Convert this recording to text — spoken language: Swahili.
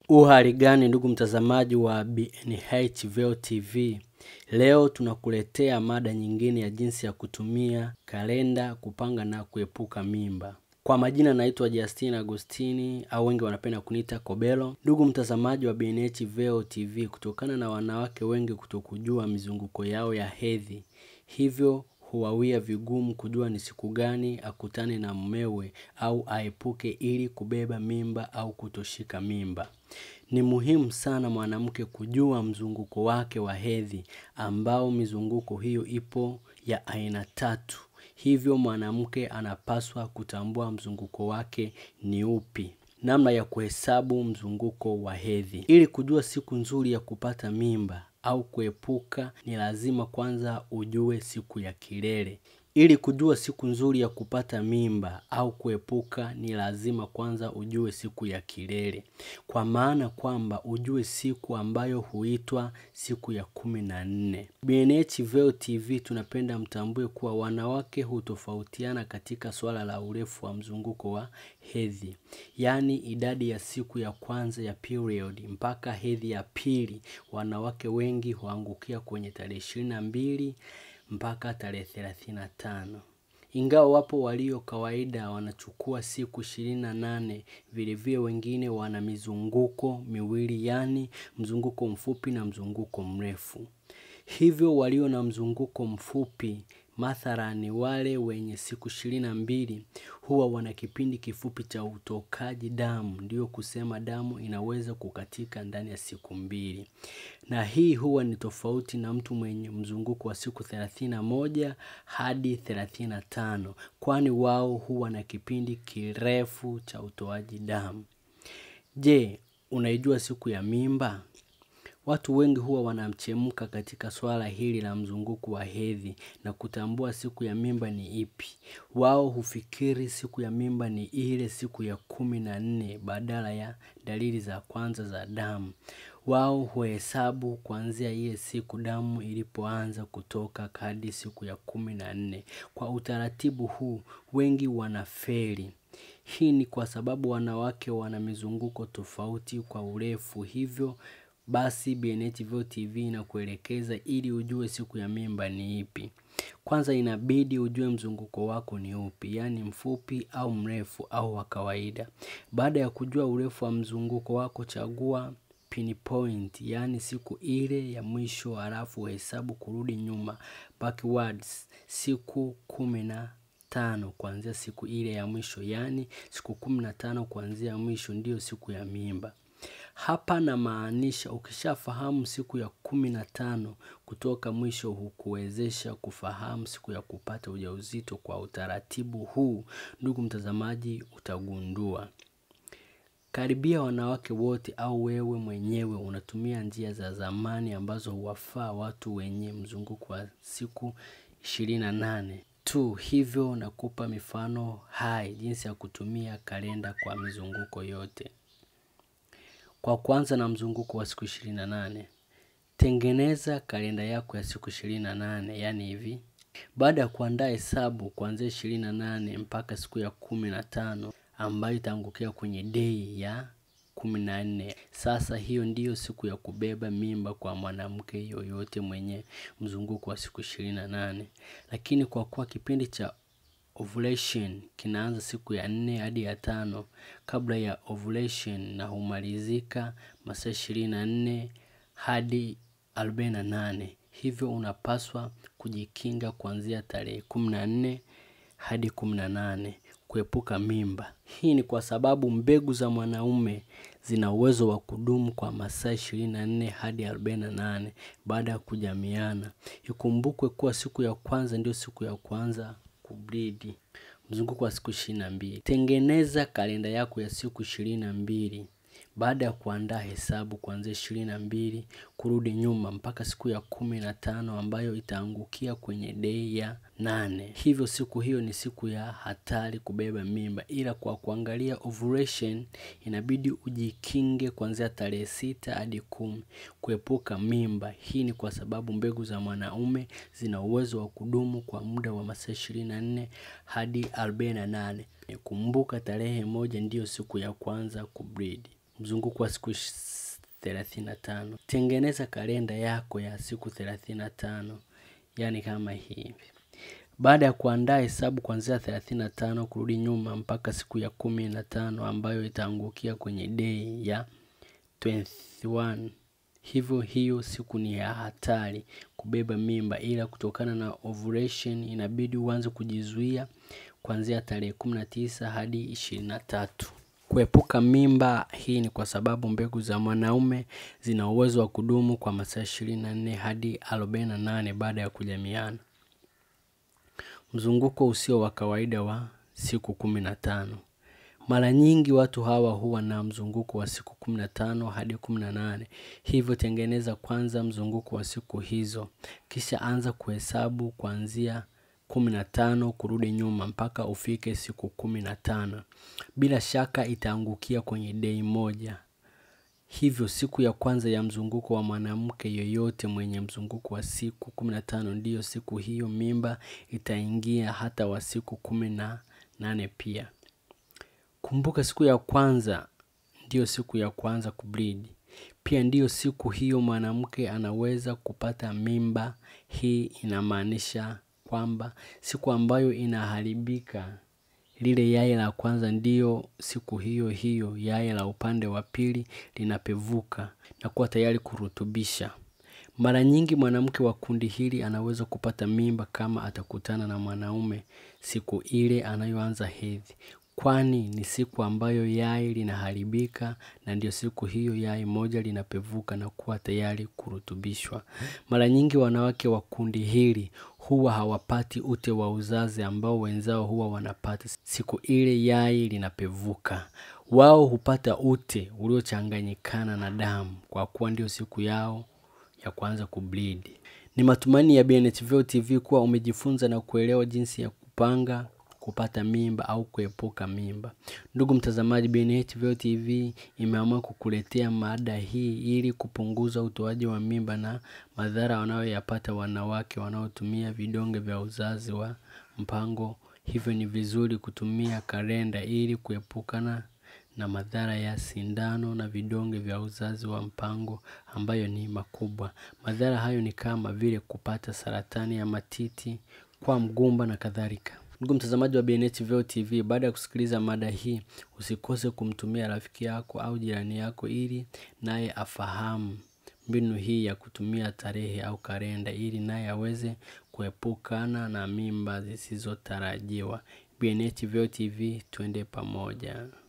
Uhali gani ndugu mtazamaji wa BNH Veo TV. Leo tunakuletea mada nyingine ya jinsi ya kutumia kalenda kupanga na kuepuka mimba. Kwa majina naitwa Justin Agostini au wengi wanapenda kuniita Kobelo. Ndugu mtazamaji wa BNH Veo TV, kutokana na wanawake wengi kutokujua mizunguko yao ya hedhi, hivyo huwawia vigumu kujua ni siku gani akutane na mumewe au aepuke ili kubeba mimba au kutoshika mimba. Ni muhimu sana mwanamke kujua mzunguko wake wa hedhi ambao mizunguko hiyo ipo ya aina tatu. Hivyo mwanamke anapaswa kutambua mzunguko wake ni upi. Namna ya kuhesabu mzunguko wa hedhi. Ili kujua siku nzuri ya kupata mimba au kuepuka ni lazima kwanza ujue siku ya kilele. Ili kujua siku nzuri ya kupata mimba au kuepuka ni lazima kwanza ujue siku ya kilele. Kwa maana kwamba ujue siku ambayo huitwa siku ya kumi na nne. BNH Veo TV tunapenda mtambue kuwa wanawake hutofautiana katika swala la urefu wa mzunguko wa hedhi. Yaani idadi ya siku ya kwanza ya period mpaka hedhi ya pili wanawake wengi huangukia kwenye tarehe ishirini na mbili mpaka tarehe thelathini na tano. Ingawa wapo walio kawaida wanachukua siku ishirini na nane vilevile wengine wana mizunguko miwili yaani mzunguko mfupi na mzunguko mrefu. Hivyo walio na mzunguko mfupi mathalani wale wenye siku ishirini na mbili huwa wana kipindi kifupi cha utokaji damu ndio kusema damu inaweza kukatika ndani ya siku mbili. Na hii huwa ni tofauti na mtu mwenye mzunguko wa siku thelathini na moja hadi thelathini na tano kwani wao huwa na kipindi kirefu cha utoaji damu. Je, unaijua siku ya mimba? Watu wengi huwa wanamchemka katika swala hili la mzunguko wa hedhi na kutambua siku ya mimba ni ipi. Wao hufikiri siku ya mimba ni ile siku ya kumi na nne badala ya dalili za kwanza za damu. Wao huhesabu kuanzia ile siku damu ilipoanza kutoka hadi siku ya kumi na nne. Kwa utaratibu huu wengi wanafeli. Hii ni kwa sababu wanawake wana mizunguko tofauti kwa urefu hivyo basi BNH Veo TV inakuelekeza ili ujue siku ya mimba ni ipi. Kwanza inabidi ujue mzunguko wako ni upi, yaani mfupi au mrefu au wa kawaida. Baada ya kujua urefu wa mzunguko wako chagua pinpoint, yaani siku ile ya mwisho halafu hesabu kurudi nyuma backwards siku kumi na tano kuanzia siku ile ya mwisho, yaani siku kumi na tano kuanzia mwisho ndiyo siku ya mimba. Hapa namaanisha ukishafahamu siku ya kumi na tano kutoka mwisho hukuwezesha kufahamu siku ya kupata ujauzito kwa utaratibu huu ndugu mtazamaji utagundua. Karibia wanawake wote au wewe mwenyewe unatumia njia za zamani ambazo huwafaa watu wenye mzunguko wa siku ishirini na nane. Tu hivyo nakupa mifano hai jinsi ya kutumia kalenda kwa mizunguko yote. Kwa kuanza na mzunguko wa siku ishirini na nane. Tengeneza kalenda yako ya siku ishirini na nane yaani hivi. Baada ya kuandaa hesabu kuanzia ishirini na nane mpaka siku ya kumi na tano ambayo itaangukia kwenye day ya kumi na nne. Sasa hiyo ndiyo siku ya kubeba mimba kwa mwanamke yoyote mwenye mzunguko wa siku ishirini na nane. Lakini kwa kuwa kipindi cha ovulation kinaanza siku ya nne hadi ya tano kabla ya ovulation na humalizika masaa ishirini na nne hadi arobaini na nane. Hivyo unapaswa kujikinga kuanzia tarehe kumi na nne hadi kumi na nane kuepuka mimba. Hii ni kwa sababu mbegu za mwanaume zina uwezo wa kudumu kwa masaa ishirini na nne hadi arobaini na nane baada ya kujamiana. Ikumbukwe kuwa siku ya kwanza ndio siku ya kwanza kubleed. Mzunguko wa siku ishirini na mbili. Tengeneza kalenda yako ya siku ishirini na mbili. Baada ya kuandaa hesabu kuanzia ishirini na mbili kurudi nyuma mpaka siku ya kumi na tano ambayo itaangukia kwenye day ya nane. Hivyo siku hiyo ni siku ya hatari kubeba mimba ila kwa kuangalia ovulation inabidi ujikinge kuanzia tarehe sita hadi kumi kuepuka mimba. Hii ni kwa sababu mbegu za mwanaume zina uwezo wa kudumu kwa muda wa masaa ishirini na nne hadi arobaini na nane. Kumbuka tarehe moja ndiyo siku ya kwanza kubleed. mzunguko wa siku thelathini na tano. Tengeneza kalenda yako ya siku thelathini na tano, yaani kama hivi. Baada ya kuandaa hesabu kuanzia thelathini na tano kurudi nyuma mpaka siku ya kumi na tano ambayo itaangukia kwenye day ya 21. Hivyo hiyo siku ni ya hatari kubeba mimba, ila kutokana na ovulation inabidi uanze kujizuia kuanzia tarehe kumi na tisa hadi ishirini na tatu. Kuepuka mimba hii ni kwa sababu mbegu za mwanaume zina uwezo wa kudumu kwa masaa ishirini na nne hadi arobaini na nane baada ya kujamiana. Mzunguko usio wa kawaida wa siku kumi na tano. Mara nyingi watu hawa huwa na mzunguko wa siku kumi na tano hadi kumi na nane. Hivyo tengeneza kwanza mzunguko wa siku hizo, kisha anza kuhesabu kuanzia kumi na tano kurudi nyuma mpaka ufike siku kumi na tano. Bila shaka itaangukia kwenye day moja. Hivyo siku ya kwanza ya mzunguko wa mwanamke yoyote mwenye mzunguko wa siku kumi na tano ndiyo siku hiyo mimba itaingia hata wa siku kumi na nane pia. Kumbuka siku ya kwanza ndiyo siku ya kwanza kubleed. Pia ndiyo siku hiyo mwanamke anaweza kupata mimba. Hii inamaanisha kwamba siku ambayo inaharibika lile yai la kwanza ndiyo siku hiyo hiyo yai la upande wa pili linapevuka na kuwa tayari kurutubisha. Mara nyingi mwanamke wa kundi hili anaweza kupata mimba kama atakutana na mwanaume siku ile anayoanza hedhi. Kwani ni siku ambayo yai linaharibika na ndio siku hiyo yai moja linapevuka na kuwa tayari kurutubishwa. Mara nyingi wanawake wa kundi hili huwa hawapati ute wa uzazi ambao wenzao huwa wanapata siku ile yai linapevuka. Wao hupata ute uliochanganyikana na damu kwa kuwa ndio siku yao ya kuanza kubleed. Ni matumaini ya BNHVO TV kuwa umejifunza na kuelewa jinsi ya kupanga kupata mimba au kuepuka mimba. Ndugu mtazamaji, BNHVO TV imeamua kukuletea mada hii ili kupunguza utoaji wa mimba na madhara wanayoyapata wanawake wanaotumia vidonge vya uzazi wa mpango. Hivyo ni vizuri kutumia kalenda ili kuepukana na madhara ya sindano na vidonge vya uzazi wa mpango ambayo ni makubwa. Madhara hayo ni kama vile kupata saratani ya matiti kwa mgumba na kadhalika. Ndugu mtazamaji wa BNHVO TV, baada ya kusikiliza mada hii, usikose kumtumia rafiki yako au jirani yako ili naye afahamu mbinu hii ya kutumia tarehe au kalenda ili naye aweze kuepukana na mimba zisizotarajiwa. BNHVO TV, twende pamoja.